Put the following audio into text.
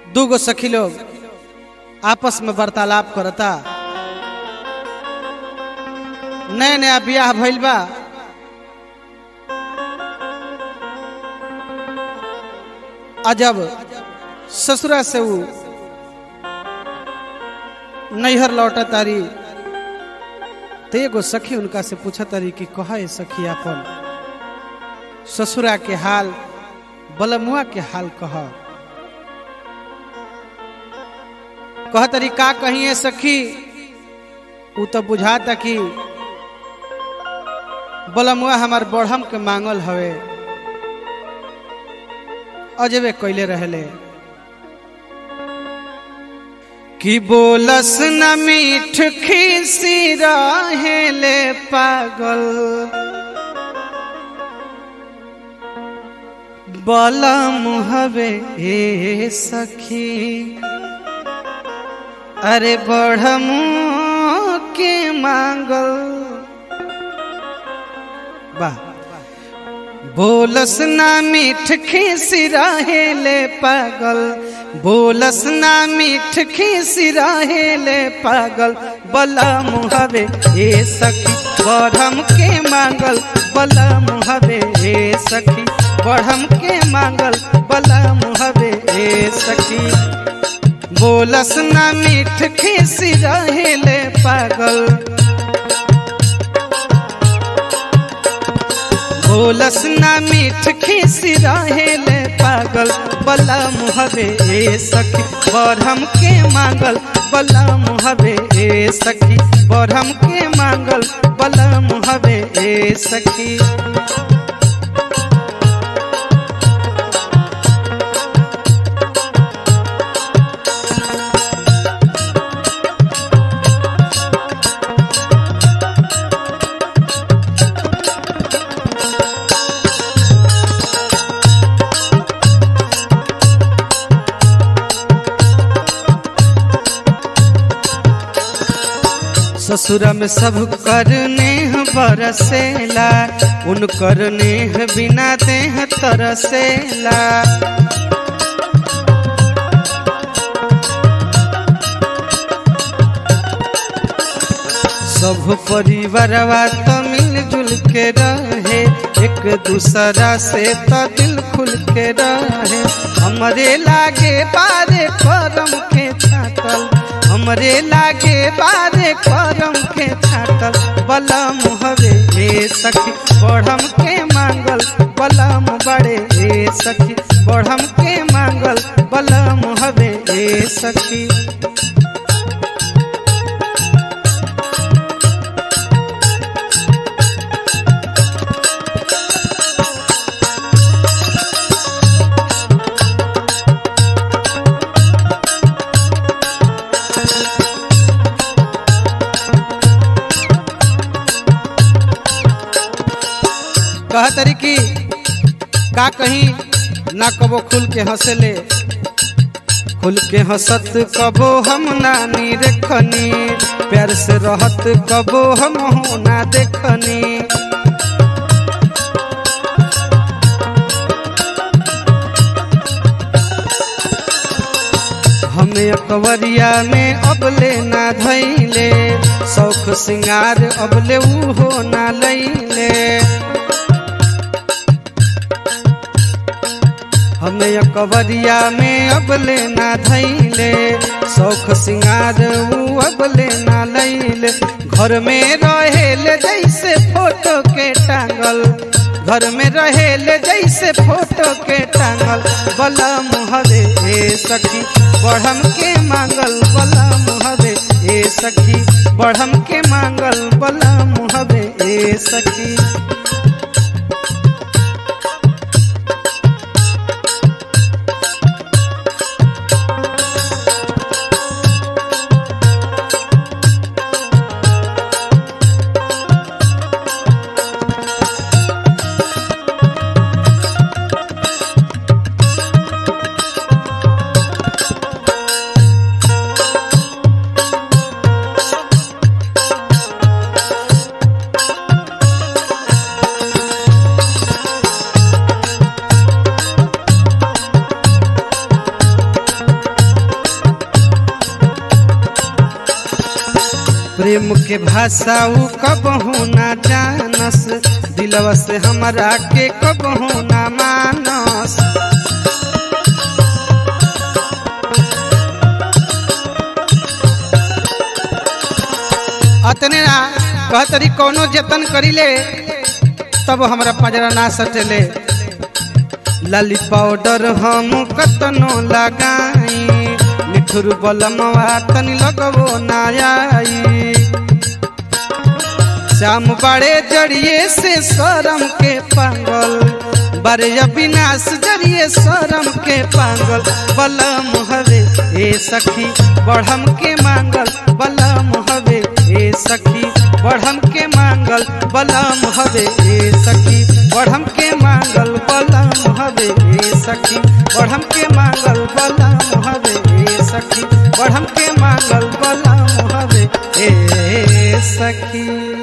दूगो सखी लोग आपस में वार्तालाप करता नया नया बियाह भइल बा अजब ससुरा से ऊ नैहर लौटा तारी तो एगो सखी उनका से पूछा तारी कि कहा है सखी अपन ससुरा के हाल बलमुआ के हाल कह कह तरी का कही है सखी ऊ तो बुझाता कि बलमुआ हमार बढ़म के मांगल हवे अजबे कैले रहले कि बोलस न मीठ खीसी रहेले पागल बलम हवे हे सखी अरे बढ़म के मांगल वाह बोलस ना मीठ खीसी रहेले पागल बोलस ना मीठ खीसी रहेले पागल बला मुहवे ए सखी बढ़म के मांगल बला मुहवे ए सखी बढ़म के मांगल बला मुहवे ए सखी बोलस ना मीठ खीसी रहेले पागल बोलस ना मीठ खीसी रहेले पागल बला मुहबे ए सखी बढ़म के मांगल बला मुहबे ए सखी बढ़म के मांगल बला मुहबे ए सखी ससुर में सब करने बरसेला उन करने बिना देह तरसेला सब परिवारवा तो मिलजुल के रहे एक दूसरा से तो दिल खुल के रहे हमरे लागे बारे करम के छातल हमरे लागे बारे करम के छातल बलम हवे ए सखी बढ़म के मांगल बलम बड़े ए सखी बढ़म के मांगल बलम हवे ए सखी कह तरी की का कहीं ना कबो खुल के हंसले खुल के हंसत कबो हम नानी देखनी प्यार से रहत कबो हम हो ना देखनी हमें अकबरिया में अबले ना धैले शौख सिंगार अबले ऊ हो ना लैले हमें अकबरिया में अबले ना धैले शौख सिंगार ऊ अबले ना लैले घर में रहेले जैसे फोटो के टांगल घर में रहेले जैसे फोटो के टांगल बला मुहरे ए सखी बढ़म के मांगल बला मुहरे ए सखी बढ़म के मांगल बला मुहरे ए सखी प्रेम के भाषा उ कबहू ना जानस दिलवा से हमरा के कबहू ना मानस अतने ना कहतरी कोनो जतन करिले तब हमरा पजरा ना सटेले लाली पाउडर हम कतनो लगाई निठुर बलमवा तनी लगबो ना आई श्याम बड़े जड़िए से शरम के पागल बड़े अविनाश जड़िए शरम के पागल बलम हवे ए सखी बढ़म के मांगल बलम हवे ए सखी बढ़म के मांगल बलम हवे ए सखी बढ़म के मांगल बलम हवे ए सखी बढ़म के मांगल बलम हवे ए सखी बढ़म के मांगल बलम हवे ए सखी